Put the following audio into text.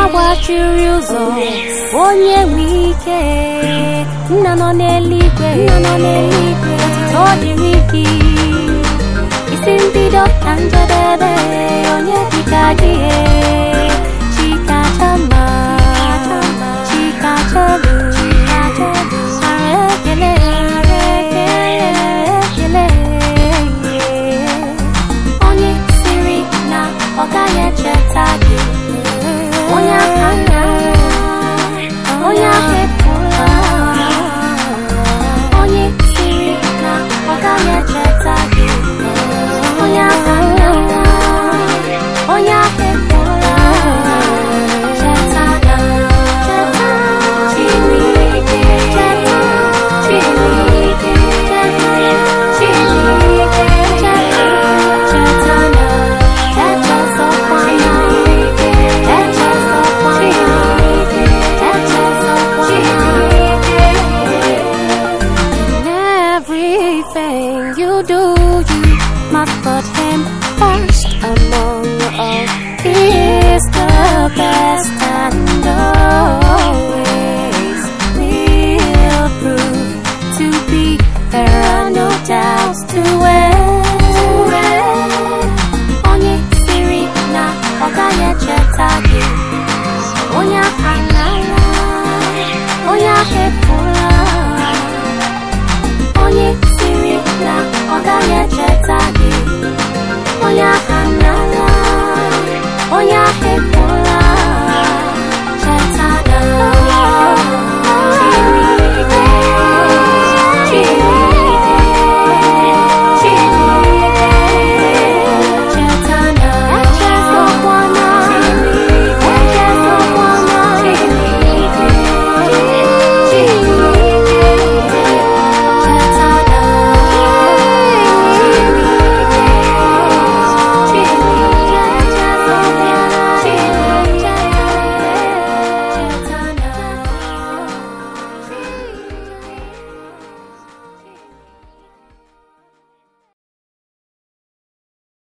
gbachiri ụzọ onye nwe ike nna nọ n'eluigwe nna nọ n'eluigwe ọ dịrị gị isi mbido na njedebe onye dịka gị chikachama chikachelu ara ekele ara ekele ekele onye siri na ọ gaghị echeta gị onye aka nna onye aka efula onye siri na ọ gaghị echeta gị onye aka nna onye aka efula cheta na cheta Chineke cheta Chineke cheta Chineke cheta cheta na echezọkwana echezọkwana echezọkwana In everything you do, you must put him first among all. He is the best.